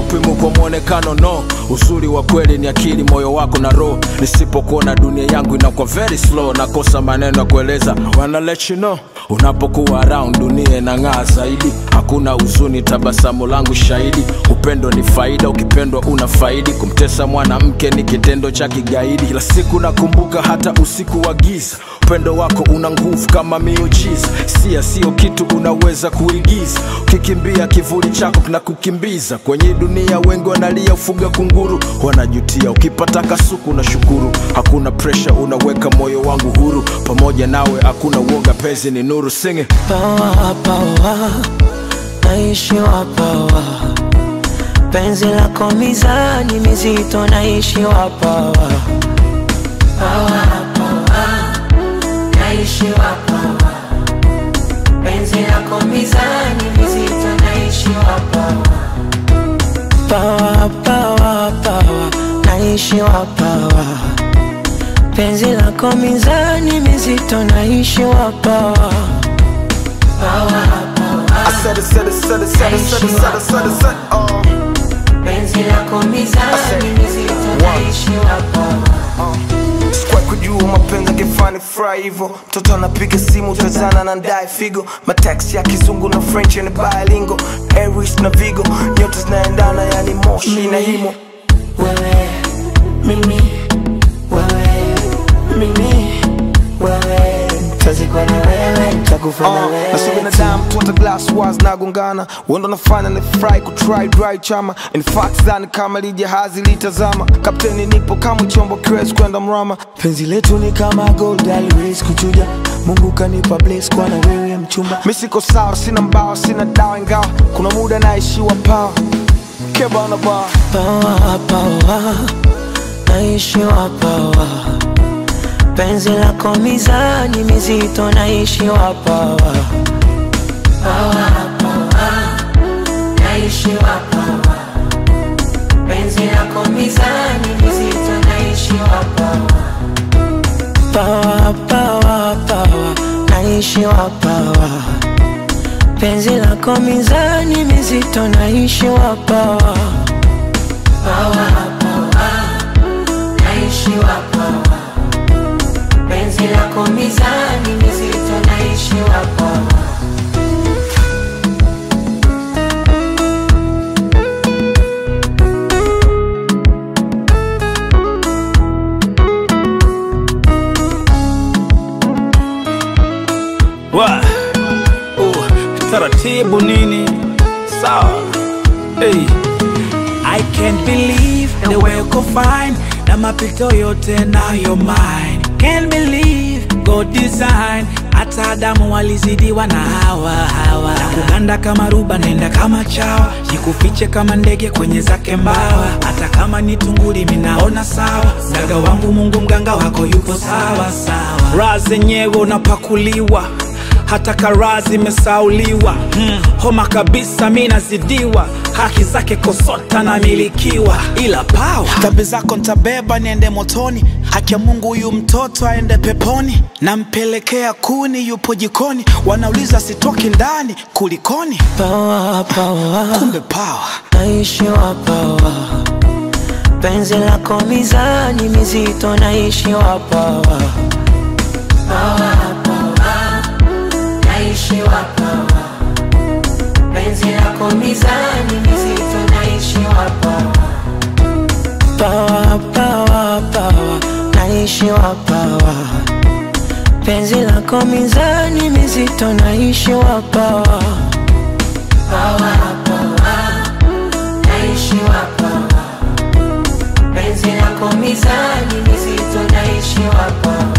haupimwi kwa mwonekano no uzuri wa kweli ni akili moyo wako na roho nisipokuona dunia yangu inakuwa very slow nakosa maneno ya kueleza wanna let you know unapokuwa around dunia inang'aa zaidi hakuna huzuni tabasamu langu shahidi upendo ni faida ukipendwa una faidi kumtesa mwanamke ni kitendo cha kigaidi kila siku nakumbuka hata usiku wa giza upendo wako una nguvu kama miujiza sia sio kitu unaweza kuigiza ukikimbia kivuli chako kinakukimbiza kwenye dunia wengi wanalia ufuga kunguru wanajutia ukipata kasuku na shukuru hakuna presha unaweka moyo wangu huru pamoja nawe hakuna uoga pezi ni nuru singe pawa pawa naishiwa pawa penzi lako mizani mizito naishiwa pawa pawa pawa naishiwa pawa penzi lako mizani mizito naishiwa pawa pawa pawa pawa naishiwa pawa penzi lako mizani mizito naishiwa pawa pawa I said it, said it, said it, said it, said it, said it, said it, said it, oh. penzi lako mizani mizito naishiwa pawa Sikuwahi kujua mapenzi angefani fry hivyo mtoto anapiga simu utazana na ndae figo mataxi ya kizungu na french ni bilingo aries na vigo nyota zinaendana yani moshi na himo wewe mimi wewe mimi wewe tazikwa na wewe takufa na Uh, na sio wewe binadamu tu hata glass wars nagongana wendo nafanya ni fry kutry dry chama in fact dhani kama li jahazi litazama kapteni nipo kama chombo kiwezi kwenda mrama penzi letu ni kama gold always kuchuja mungu kanipa bless kwa na wewe mchumba mi siko sawa sina mbawa sina dawa ingawa kuna muda naishiwa pawa kebana ba pawa pawa naishiwa pawa penzi lako mizani mizito naishiwa pawa pawa pawa naishiwa pawa penzi lako mizani mizito naishiwa pawa pawa pawa pawa naishiwa pawa penzi lako mizani mizito naishiwa pawa pawa pawa naishiwa pawa penzi lako mizani mizito naishiwa pawa wa uh, taratibu nini sawa hey. I can't believe the way uko fine na mapito yote nayo mine can't believe God design hata Adamu walizidiwa na hawa hawa na kuganda kama ruba naenda kama chawa jikufiche kama ndege kwenye zake mbawa hata kama ni tunguli minaona sawa mganga wangu Mungu mganga wako yupo sawa sawa raha zenyewe unapakuliwa hata karaa zimesauliwa mm, homa kabisa mi nazidiwa haki zake kosota namilikiwa ila pawa dhambi zako ntabeba niende motoni haki ya mungu huyu mtoto aende peponi nampelekea kuni yupo jikoni wanauliza sitoki ndani kulikoni pawa pawa kumbe pawa naishiwa pawa penzi lako mizani mizito naishiwa pawa pawa pawa naishiwa pawa penzi lako mizani mizito naishiwa pawa pawa pawa pawa naishiwa pawa penzi lako mizani mizito naishiwa pawa pawa pawa naishiwa pawa penzi lako mizani mizito naishiwa pawa